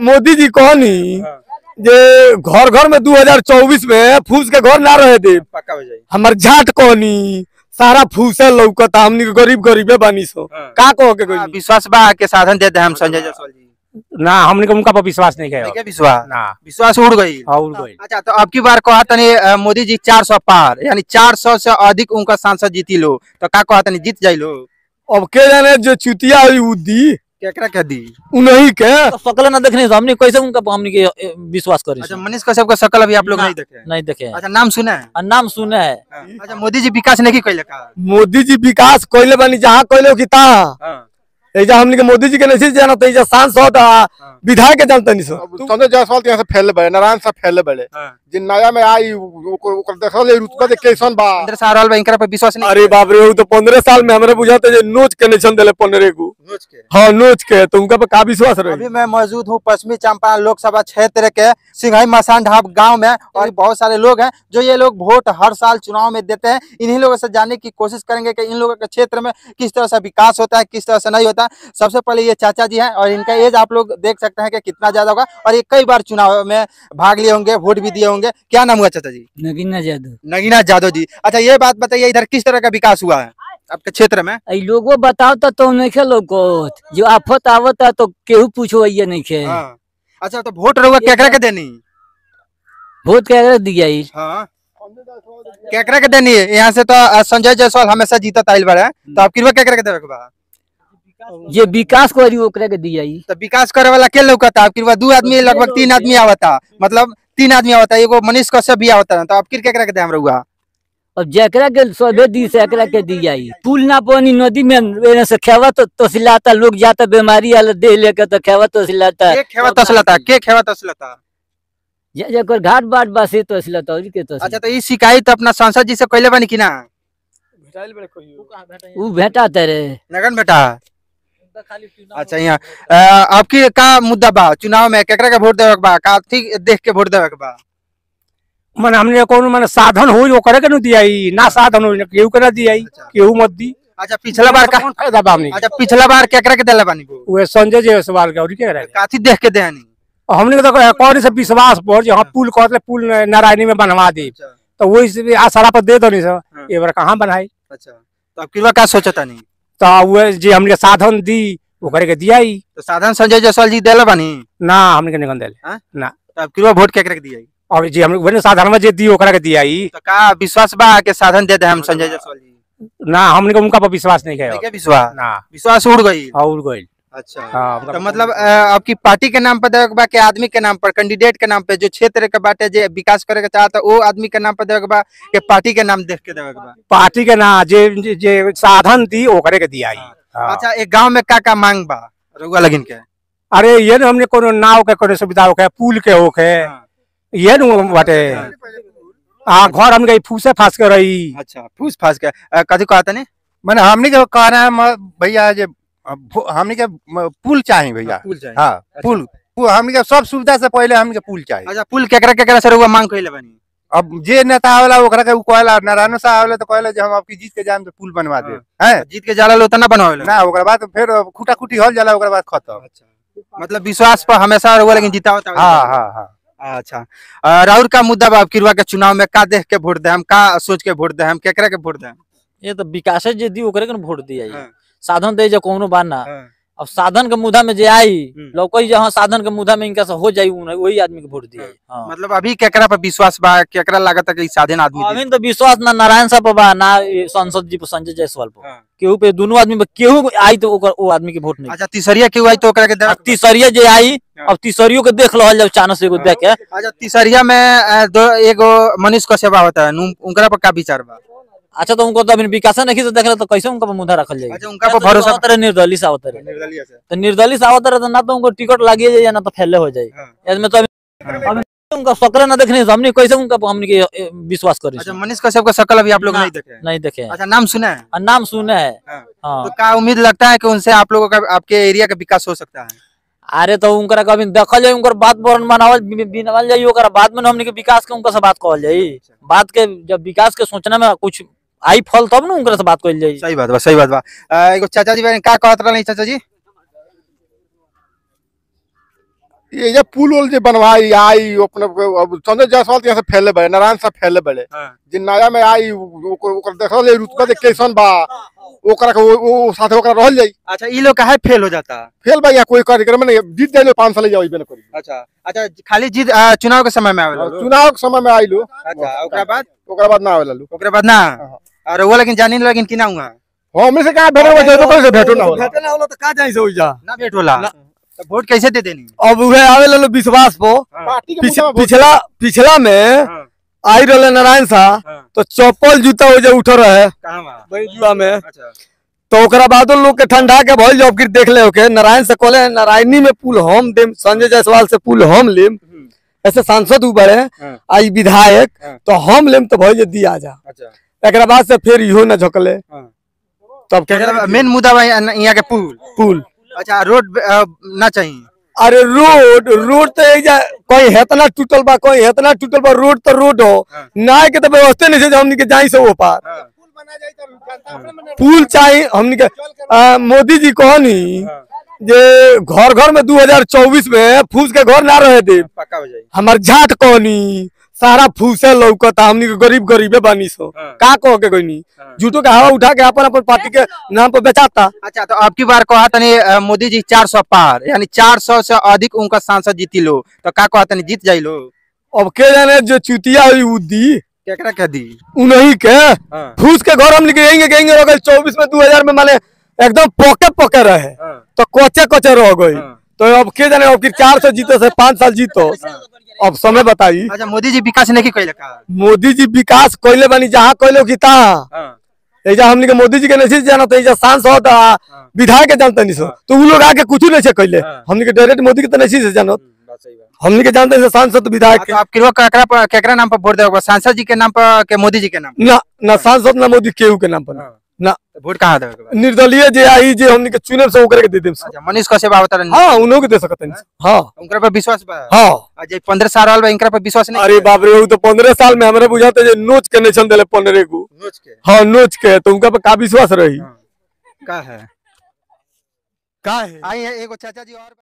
मोदी जी कहनी जे घर घर में 2024 में फूस के घर ना रहे दे पक्का हो जाए हमर जाट कहनी सारा फूसे लौकता हमनी के गरीब गरीबे बानी सो हाँ। का कहो के हाँ, कोई विश्वास बा के साधन देते हैं हम संजय जायसवाल जी ना हमने को उनका पर विश्वास नहीं नहीं किया क्या विश्वास ना विश्वास उड़ गई और कोई अच्छा तो अब की बार कहा तनी अ, मोदी जी 400 पार यानी 400 से अधिक उनका सांसद जीती लो तो का कहा तनी जीत जाई लो अब के जाने जो चुतिया हुई उ दी केकरा के दी उन्हीं के शकल ना देखने से हमने कैसे उनका हमने के ए, विश्वास करे अच्छा मनीष कश्यप का शकल अभी आप लोग ना। नहीं देखे नहीं देखे हैं। अच्छा नाम सुना है और नाम सुने है अच्छा मोदी जी विकास नहीं कैले का मोदी जी विकास कोइले बानी जहाँ कोइले की ता हाँ, एजा हमनी के मोदी जी के नहीं जाना तो एजा सांसद आ विधायक के जानते नहीं सो अब संजय जायसवाल के यहाँ से फैले बड़े नारायण साहब फैले बड़े हाँ। जिन नया में आई ओकर ओकर देखल जाई रुतबा देख कैसन बा अंदर से आ रहल बा इनकरा पे विश्वास नहीं अरे बाप रे वो तो पंद्रह साल में हमारे बुझाते जे नोच के निशन दिले पंद्रह को नोच के हाँ नोच के तो उनका पे का विश्वास रहे अभी मैं मौजूद हूँ पश्चिमी चंपारण लोकसभा क्षेत्र के सिंघाई मसान ढाब गांव में और बहुत सारे लोग हैं जो ये लोग वोट हर साल चुनाव में देते हैं इन्हीं लोगों से जानने की कोशिश करेंगे कि इन लोगों के क्षेत्र में किस तरह से विकास होता है किस तरह से नहीं होता है सबसे पहले ये चाचा जी हैं और इनका एज आप लोग देख सकते हैं कि कितना ज्यादा होगा और ये कई बार चुनाव में भाग लिए होंगे वोट भी दिए होंगे क्या नाम हुआ चाचा जी नगीना जादव नगीना यादव जी अच्छा ये बात बताइए इधर किस तरह का विकास हुआ है आपके क्षेत्र में आई लोगो बताओ तो तुम नहीं खे लोगोत जो आफत आवता तो केहू पूछो ये नहीं खे हाँ अच्छा तो वोट रहुआ केकरा के देनी वोट के दिया ई। हाँ केकरा के देनी है यहाँ से तो अ, संजय जायसवाल हमेशा जीतत आइल बड़े तो आप किरवा केकरा के देवे के बा जे विकास करी ओकरा के दिया ई। तो विकास करे वाला के लौकता आप किरवा दू आदमी लगभग तीन आदमी आवता मतलब तीन आदमी आवता एगो मनीष कश्यप भी आवता तो आप किर केकरा के देम रहुआ अब जेकरा के सबे दी से एकरा के दिया ई। पुल ना पानी नदी में एने से खेवा तो तसिलाता लोग जाता बीमारी आले दे लेके तो खेवा तसिलाता के खेवा तसलता के खेवा तसलता जे जेकर घाट बाट बासे तसिलाता और के अच्छा तसिलाता तो ई शिकायत अपना सांसद जी से कैले बनी कि ना ऊ भेटा तेरे नगन बेटा अच्छा यहाँ अ, आपकी का मुद्दा बा चुनाव में केकरा के वोट देवे के बा का ठीक देख के वोट देवे के बा मन हमने कौन मन साधन हो वो करे के न दिया ई, ना साधन हो केहू के ना दिया ई, अच्छा। केहू मत दी अच्छा पिछला बार का कौन फायदा बा हमने अच्छा पिछला बार केकरा के देले बानी वो वो संजय जायसवाल के और के रहे काथी देख के देहनी हमने के तो कौन से विश्वास पर जो हम पुल कहते पुल नारायणी में बनवा दे अच्छा तो वही से आसारा पर दे दो नहीं सर हाँ। ये बार कहाँ बनाई अच्छा तो अब किरवा का सोचता नहीं तो वो जे हमने साधन दी वो करे के दिया ही तो साधन संजय जायसवाल जी देले बानी ना हमने के निकल दिले तो अब किरवा वोट केकरा के दिया और जी हमने वही साधन में जे दी ओकरा के दिया ही तो का विश्वास बा के साधन दे दे हम संजय जायसवाल जी ना हमने के उनका पर विश्वास नहीं नहीं किया क्या विश्वास ना विश्वास उड़ गई और कोई अच्छा हाँ तो मतलब अ, आपकी पार्टी के नाम पर देवे के बा के आदमी के नाम पर कैंडिडेट के नाम पे जो क्षेत्र के बाटे जे विकास करे के चाहता वो आदमी के नाम पर देवे के बा के पार्टी के नाम देख के देवे के बा पार्टी के ना जे जे- जे साधन दी ओकरे के दिया ही हाँ। अच्छा एक गांव में का का मांग बा रउआ लगिन के अरे ये न हमने कोनो नाव के कोनो सुविधा होके पुल के होके हाँ, ये न बाटे हाँ घर हमने फूसे फास के रही अच्छा फूस फास के अ, कथी कहता नहीं मैंने हमने के कह रहे हैं म- भैया जे भु- हमने के म- पुल चाहिए भैया पुल चाहिए हाँ पुल पुल- हमने के सब सुविधा से पहले हमने के पुल चाहिए अच्छा पुल केकरा केकरा से रउआ मांग कइले बानी अब जे नेता आवेला ओकरा के उ कहला नारायण साहब आवेला तो कहला जे हम आपकी जीत के जान तो पुल बनवा दे हैं जीत के जाला लो तना बनवावे ना ओकरा बाद फिर खुटा खुटी हल जाला ओकरा बाद खत्म अच्छा मतलब विश्वास पर हमेशा रउआ लेकिन जीता होता हाँ हाँ हाँ अच्छा अ, राउर का मुद्दा बा अब किरवा के चुनाव में का देख के वोट दे हम का सोच के वोट दे हम केकरा के वोट दे ये तो विकास जे दी ओकरे के न वोट दिया ई। हाँ। साधन दे जे कोनो बात ना हाँ। अब साधन के मुद्दा में जे आई हम्म। लौकई जहाँ साधन के मुद्दा में इनका से हो जाई उ- वही आदमी के वोट दिया हाँ। मतलब अभी केकरा पर विश्वास बा केकरा लागत है कि ई साधन आदमी अभी तो विश्वास ना नारायण साहब पर बा ना ये सांसद जी पर संजय जायसवाल पर हाँ। केहू पे दोनों आदमी पे केहू आई तो ओकर वो आदमी के वोट नहीं अच्छा तीसरिया क्यों आई तो ओकरा के अब दे तीसरिया जे आई हाँ। अब तीसरियो के देख लो जब चानस से एगो देख के अच्छा तीसरिया में अ, दो एगो मनीष कश्यप होता है नु- उनकरा पर का विचार बा अच्छा तो उनको तो अभी विकास नहीं से देखला तो कैसे उनका पर मुद्दा रखल जाए अच्छा उनका पर भरोसा तरह निर्दलीय से आवत रहे निर्दलीय से तो निर्दलीय से आवत रहे तो ना तो उनको टिकट लागिए जाए ना तो फैले हो जाए हाँ। इसमें तो अभी अभी उनका शकल ना देखने से हमने कैसे उनका हमने के ए, विश्वास करी अच्छा मनीष कश्यप का शकल अभी आप लोग ना। नहीं देखे नहीं देखे हैं। अच्छा नाम सुना है और नाम सुने है हाँ। हाँ तो का उम्मीद लगता है कि उनसे आप लोगों का आपके एरिया का विकास हो सकता है अरे तो उनका कभी देखल जाए उनकर बात बरन बनावल बि- बिनवल जाई ओकर बाद में हमने के विकास के उनका से बात कहल जाई बात के जब विकास के सोचना में कुछ आई फल तब ना उनका से बात कहल जाई सही बात बा सही बात बा अ, एगो चाचा जी बारे का कहत रहले चाचा जी ये जे पुल उल जे बनवाई आई अपने अब संजय जायसवाल यहाँ से फैले बड़े नारायण साहब फैले बड़े जे नया में आई ओकर ओकर देखल जाई रुतबा जे कैसन बा ओकरा के वो- वो साथे ओकरा रहल जाई अच्छा ई लोग काहे फेल हो जाता फेल बा या कोई कार्यक्रम में जीत जाइलो पाँच साल जाओ ना करी अच्छा अच्छा खाली जीत आ, चुनाव के समय में आवेला लोग? चुनाव के समय में आइलो अच्छा ओकरा बाद ओकरा बाद ना आवेला लोग ओकरा बाद ना और वो लेकिन जानी लेकिन कि ना हुआ हम से कहां भेटो बजे तो से भेटो ना होला भेटे ना होला तो का जाई से होई जा ना भेंट होला तो वोट कैसे दे देनी अब उहे आवे लो विश्वास पो पार्टी के पिछ- मुद्दा में पिछला पिछला में आई रहले नारायण शाह तो चप्पल जूता हो जे उठ रहे कहां बा बैजुआ में अच्छा तो ओकरा बाद लोग के ठंडा के भइल जब फिर देख ले ओके नारायण से कहले नारायणी में पुल हम देम संजय जायसवाल से पुल हम लेम ऐसे सांसद उ बड़े हाँ। आई विधायक हाँ। तो हम लेम तो भइल जे दिया जा अच्छा एकरा बाद से फिर इहो न झकले हाँ। तब केकरा मेन मुद्दा बा यहाँ यहाँ के पुल पुल अच्छा रोड अ, ना चाहिए अरे रोड रोड तो एजा कोई हेतना टूटल बा कोई हेतना टूटल बा रोड तो रोड हो हाँ। ना के तो व्यवस्था नहीं है जो हमनी के जाई से वो पार पुल चाहिए हमनी के आ, मोदी जी कहनी जे घर घर में 2024 में फूस के घर ना रहे दे पक्का हो जाए हमार झाट कहनी सारा फूसे लौकता हमनी के गरीब गरीबे बानी सो हाँ। का कह के कहनी हाँ। झूठो के हवा उठा के अपन अपन पार्टी के नाम पर बेचाता अच्छा तो अब की बार कहा तनी अ, मोदी जी 400 पार यानी 400 से अधिक उनका सांसद जीती लो तो का कहा तनी जीत जाई लो अब के जाने जो चुतिया हुई उ दी केकरा कह दी उन्हीं के हाँ। फूस के घर हम निकलेंगे कहेंगे हो गए चौबीस में दो हजार में माने एकदम पके पके रहे तो कोचे कोचे रह गई तो अब के जाने अब चार सौ जीतो से पाँच साल जीतो अब समय बताई अच्छा मोदी जी विकास नहीं कैले का मोदी जी विकास कोयले बनी जहाँ कोयले की तहाँ एजा हमनी के मोदी जी के नहीं जाना तो एजा सांसद आ विधायक के जानते नहीं सो तो उ लोग आके कुछ नहीं से कैले हाँ। हमनी के डायरेक्ट मोदी के तो नहीं से जानो हमनी के जानते हैं सांसद विधायक तो आप किरो केकरा पर केकरा नाम पर वोट देगा सांसद जी के नाम पर के मोदी जी के नाम के ना ना सांसद ना मोदी केहू के नाम पर ना। ना तो वोट कहाँ देगा निर्दलीय जे आई जे हमनी के चुने से ओकरे के दे देम अच्छा मनीष कश्यप आवत रहन हाँ उन्हों के दे सकते हैं हाँ उनकरा पर विश्वास बा हाँ आ जे 15 साल वाला बा इनकरा पर विश्वास नहीं अरे बाप रे उ तो पंद्रह साल में हमारे बुझाते जे नोच के नहीं दिले पंद्रह को नोच के हाँ नोच के तो उनका पे का विश्वास रही का है का है आई है एगो चाचा जी और